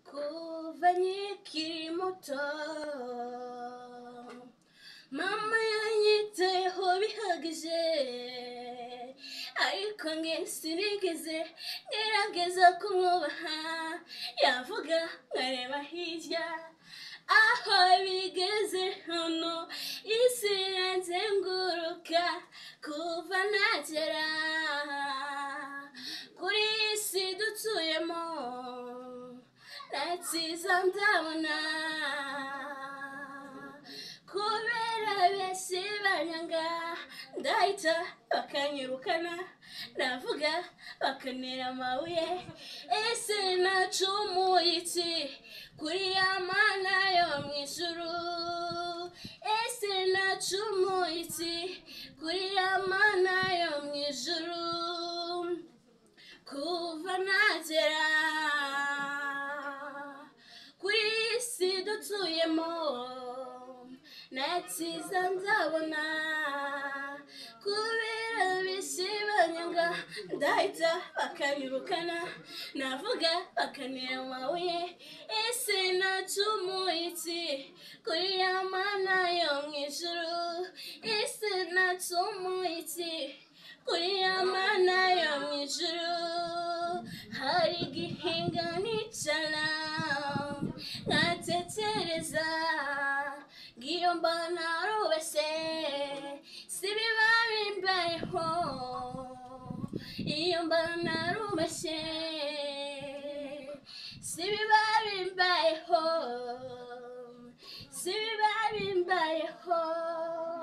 kuva nkikiri muto mama yanyitayeho bihagije ariko nge sinigeze ngerageza kumwubaha yavuga nkareba hirya aho bigeze hano isi iranzenguruka kuva nagera kuri iyi si dutuyemo natsiza ndabona kubera bese banyanga ndahita bakanyirukana navuga bakanera amabuye ese nacumuye iki kuri ya mana yo mu ijuru ese nacumuye iki kuri ya mana yo mu ijuru kuva nagera kuri iyi si dutuyemo natsiza nzabona kubera bisi banyanga ndahita bakanyirukana navuga bakanira amabuye ese nacumuye iki kuri ya mana yo mu ijuru ese nacumuye iki kuri ya mana yo mu ijuru hari igihinga nicara nkatekereza ngiyo mbona rubese si biba bimbayeho iyo mbona rubese si biba bimbayeho si biba bimbayeho